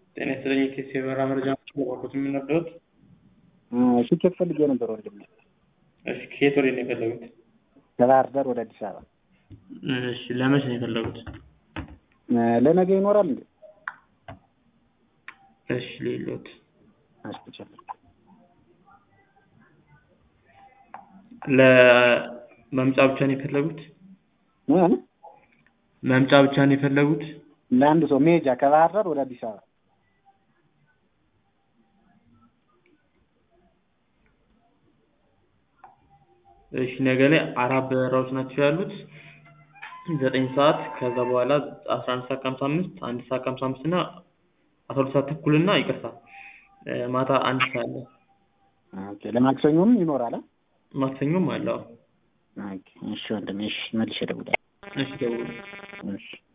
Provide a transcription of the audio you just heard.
ጤና ይስጥልኝ የኬስ የበረራ መረጃ ባኮት የምንወደውት ቲኬት ፈልጌ ነበር ወንድም። እሺ ከየት ወደ ነው የፈለጉት? ከባህር ዳር ወደ አዲስ አበባ እሺ ለመቼ ነው የፈለጉት? ለነገ ይኖራል እንዴ? እሺ ሌሎት አስቸል ለመምጫ ብቻ ነው የፈለጉት? ምን መምጫ ብቻ ነው የፈለጉት? ለአንድ ሰው መሄጃ ከባህር ዳር ወደ አዲስ አበባ እሺ ነገ ላይ አራት በረራዎች ናቸው ያሉት ዘጠኝ ሰዓት ከዛ በኋላ አስራ አንድ ሰዓት ከሀምሳ አምስት አንድ ሰዓት ከሀምሳ አምስት እና አስራ ሁለት ሰዓት ተኩል እና ይቅርታ ማታ አንድ ሰዓት ላይ ኦኬ ለማክሰኞም ይኖራል አ? ማክሰኞም አለው ኦኬ እሺ ወንድሜ እሺ መልሼ እደውላለሁ እሺ ደውሉ እሺ